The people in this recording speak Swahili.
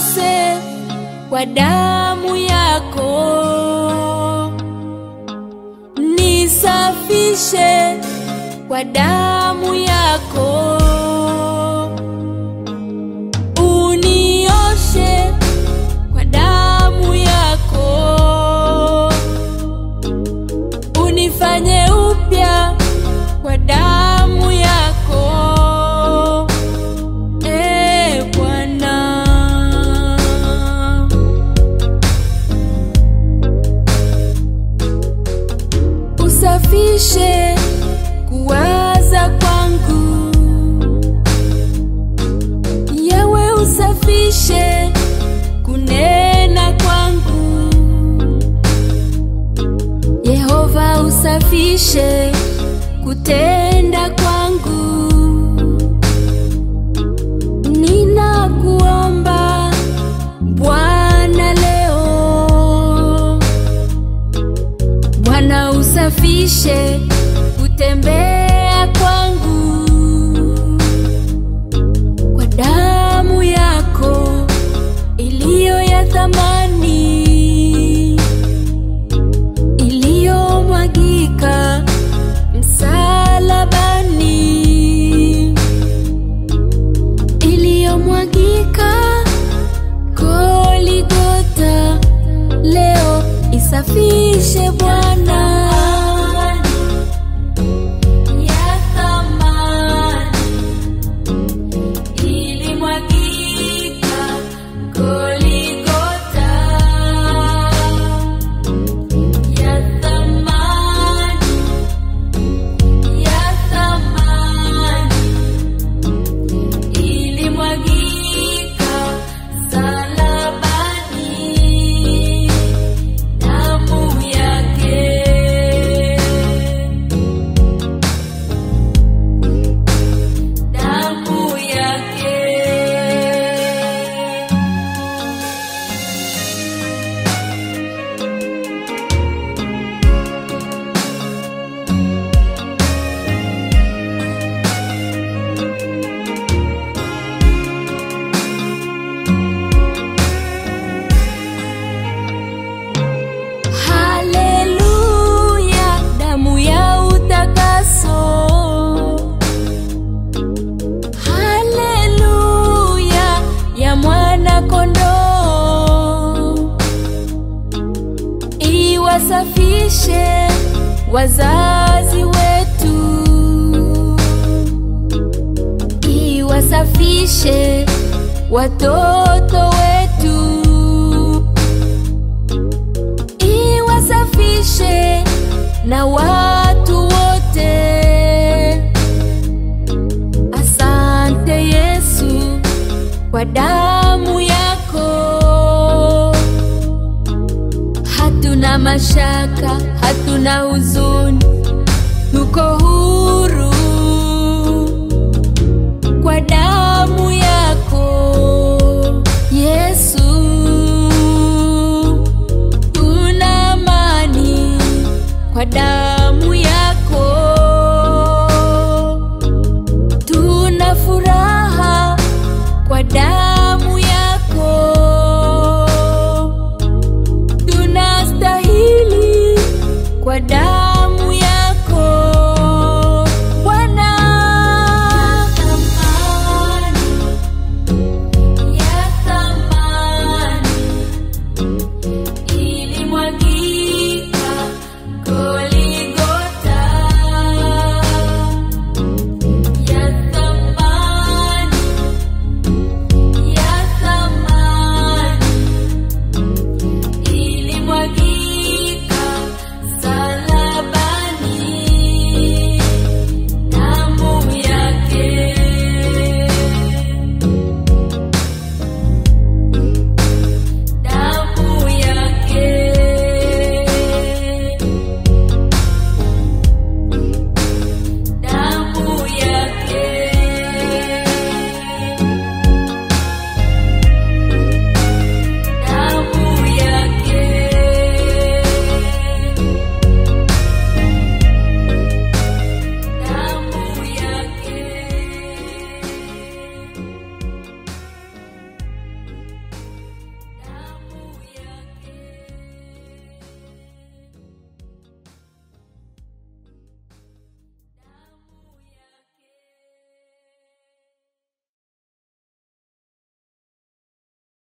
Nitakase kwa damu yako, nisafishe kwa damu yako, unioshe kwa damu yako, unifanye upya kwa damu yako, e Bwana. Usafishe kuwaza kwangu, yawe usafishe kunena kwangu, Yehova usafishe kutenda kwangu. Ninakuomba Bwana leo Bwana usafishe kutembea kwangu kwa damu yako iliyo ya thamani iliyomwagika msalabani iliyomwagika Goligota leo isafishe Bwana ya thamani ilimwagika Goligota ya thamani ya thamani ilimwagika salabani damu yake damu yake Haleluya, damu ya utakaso. Haleluya, ya mwana kondoo. Iwasafishe wazazi wetu, iwasafishe watoto wetu iwasafishe na watu wote. Asante Yesu kwa damu yako, hatuna mashaka, hatuna huzuni, tuko huru